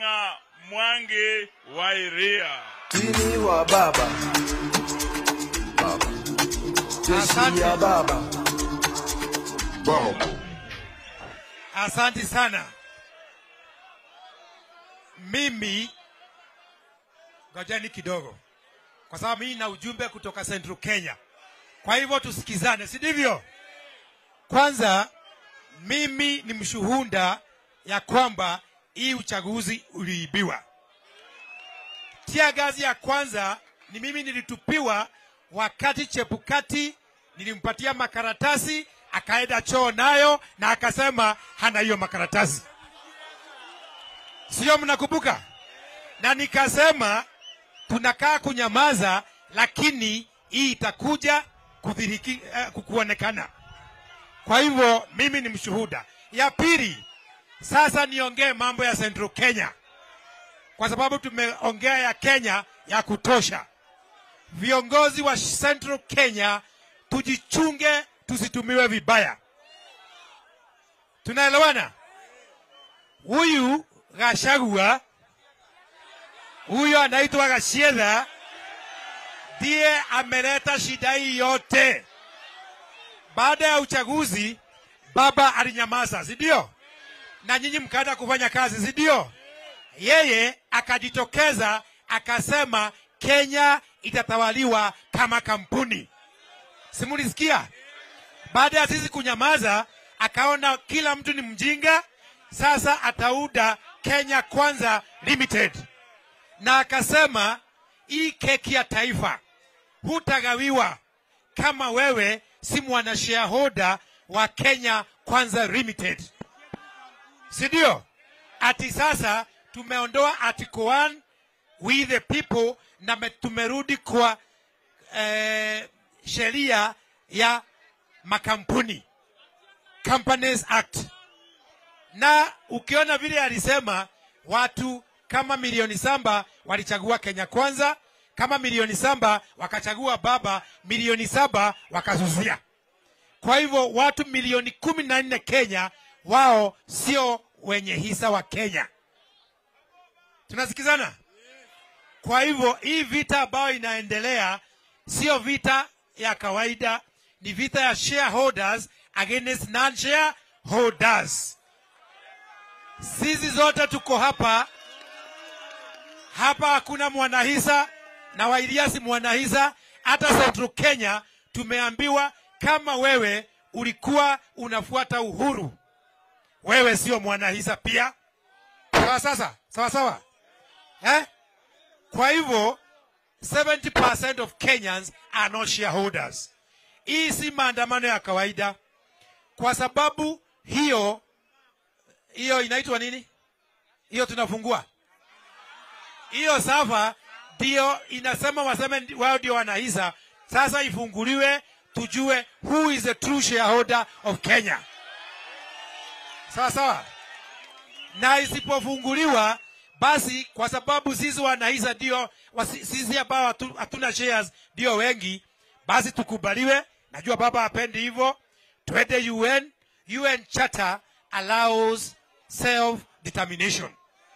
Ng'ang'a Mwangi wa Iria. Tini wa baba baba jeshi ya baba Asante sana. Mimi ngojeni kidogo, kwa sababu mimi na ujumbe kutoka Central Kenya. Kwa hivyo tusikizane, si ndivyo? Kwanza mimi ni mshuhuda ya kwamba hii uchaguzi uliibiwa. Tia gazi ya kwanza ni mimi nilitupiwa wakati Chepukati nilimpatia makaratasi akaenda choo nayo na akasema hana hiyo makaratasi, sio? Mnakumbuka? Na nikasema tunakaa kunyamaza, lakini hii itakuja kudhihiriki, uh, kuonekana. Kwa hivyo mimi ni mshuhuda. Ya pili, sasa niongee mambo ya Central Kenya kwa sababu tumeongea ya Kenya ya kutosha. Viongozi wa Central Kenya tujichunge, tusitumiwe vibaya. Tunaelewana? Huyu Gachagua, huyu anaitwa Gachagua, ndiye ameleta shida hii yote. Baada ya uchaguzi, baba alinyamaza, si ndio? Na nyinyi mkaenda kufanya kazi, si ndio? Yeye akajitokeza akasema Kenya itatawaliwa kama kampuni. Simulisikia? Baada ya sisi kunyamaza, akaona kila mtu ni mjinga, sasa atauda Kenya Kwanza Limited, na akasema hii keki ya taifa hutagawiwa kama wewe si mwana shareholder wa Kenya Kwanza Limited, si ndio? Ati sasa tumeondoa article 1 we the people na me- tumerudi kwa eh, sheria ya makampuni Companies Act, na ukiona vile alisema watu kama milioni saba walichagua Kenya Kwanza, kama milioni saba wakachagua baba, milioni saba wakasusia. Kwa hivyo watu milioni kumi na nne Kenya wao sio wenye hisa wa Kenya. Tunasikizana? Kwa hivyo hii vita ambayo inaendelea sio vita ya kawaida, ni vita ya shareholders against non-shareholders. Sisi zote tuko hapa hapa, hakuna mwanahisa na Wairia si mwanahisa. Hata Central Kenya tumeambiwa kama wewe ulikuwa unafuata uhuru, wewe sio mwanahisa pia. Sawa sasa, sawa sawa eh? Kwa hivyo 70% of Kenyans are not shareholders. Hii si maandamano ya kawaida, kwa sababu hiyo hiyo inaitwa nini? Hiyo tunafungua hiyo safa, ndio inasema waseme ndi- wao ndio wanahisa. Sasa ifunguliwe tujue who is the true shareholder of Kenya. Sawa sawa na isipofunguliwa basi, kwa sababu sisi wanahisa ndio wasi- sisi ambao hatu- hatuna shares ndio wengi, basi tukubaliwe. Najua baba hapendi hivyo, twende UN. UN Charter allows self determination.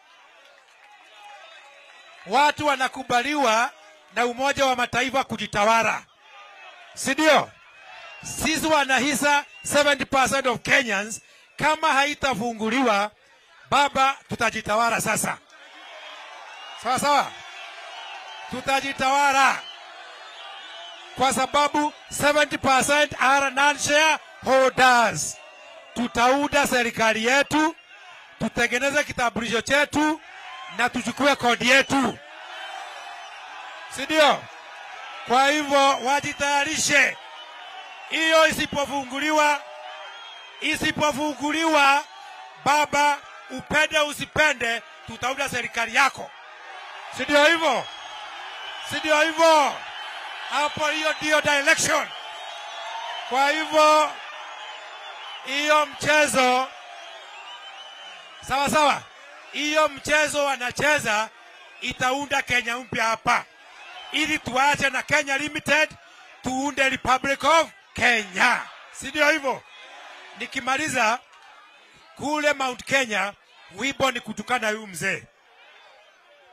Watu wanakubaliwa na Umoja wa Mataifa kujitawala, si ndio? Sisi wanahisa 70% of Kenyans, kama haitafunguliwa baba, tutajitawala sasa. Sawa sawa, tutajitawala kwa sababu 70% are non-shareholders. Tutauda serikali yetu, tutengeneze kitambulisho chetu na tuchukue kodi yetu, si ndio? Kwa hivyo wajitayarishe. Hiyo isipofunguliwa, isipofunguliwa, baba, upende usipende, tutaunda serikali yako, si ndio hivyo? Si ndio hivyo? Hapo hiyo ndio direction. Kwa hivyo hiyo mchezo sawa sawa, hiyo mchezo wanacheza itaunda Kenya mpya hapa, ili tuache na Kenya Limited tuunde Republic of Kenya, si ndio hivyo? Nikimaliza kule Mount Kenya, wimbo ni kutukana huyu mzee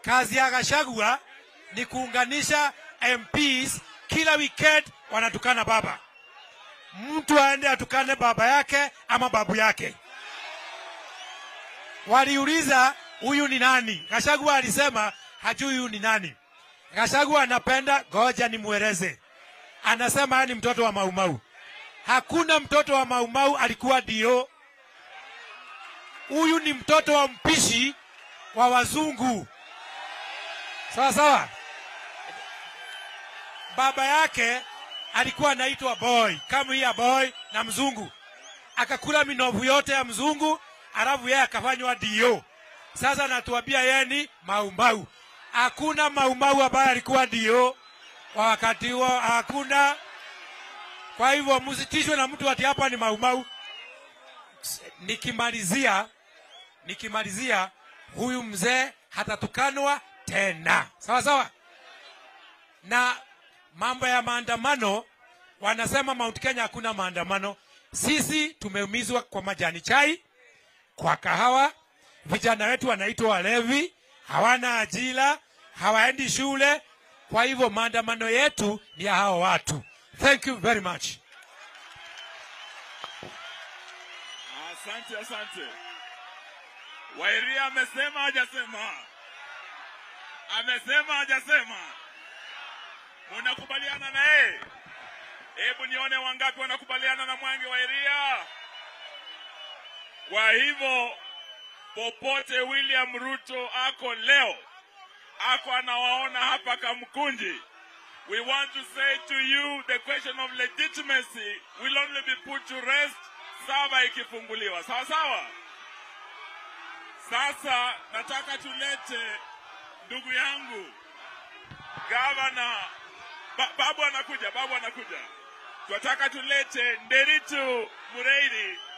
kazi ya Gachagua ni kuunganisha MPs kila weekend wanatukana baba. Mtu aende atukane baba yake ama babu yake. Waliuliza huyu ni nani? Gachagua alisema hajui huyu ni nani. Gachagua anapenda, goja nimweleze. Anasema yeye ni mtoto wa Maumau. Hakuna mtoto wa Maumau alikuwa dio. Huyu ni mtoto wa mpishi wa wazungu. Sawa sawa. Baba yake alikuwa anaitwa boy, kama ya boy na mzungu, akakula minovu yote ya mzungu, alafu yeye akafanywa dio. Sasa natuambia yeye ni maumau. Hakuna maumau ambaye alikuwa dio kwa wakati huo, hakuna. Kwa hivyo msitishwe na mtu ati hapa ni maumau. Nikimalizia, nikimalizia, huyu mzee hatatukanwa tena, sawa sawa. Na mambo ya maandamano, wanasema Mount Kenya hakuna maandamano. Sisi tumeumizwa kwa majani chai, kwa kahawa. Vijana wetu wanaitwa walevi, hawana ajira, hawaendi shule. Kwa hivyo maandamano yetu ni ya hao watu. Thank you very much. Asante, asante. Wairia amesema hajasema? Amesema hajasema? Munakubaliana na yeye? Hebu nione wangapi wanakubaliana na Mwangi Wairia. Kwa hivyo popote William Ruto ako leo, ako anawaona hapa Kamkunji. We want to say to you the question of legitimacy will only be put to rest saba ikifunguliwa. Sawa sawa. Sasa nataka tulete ndugu yangu gavana ba, babu anakuja, babu anakuja. Tunataka tulete Nderitu Mureithi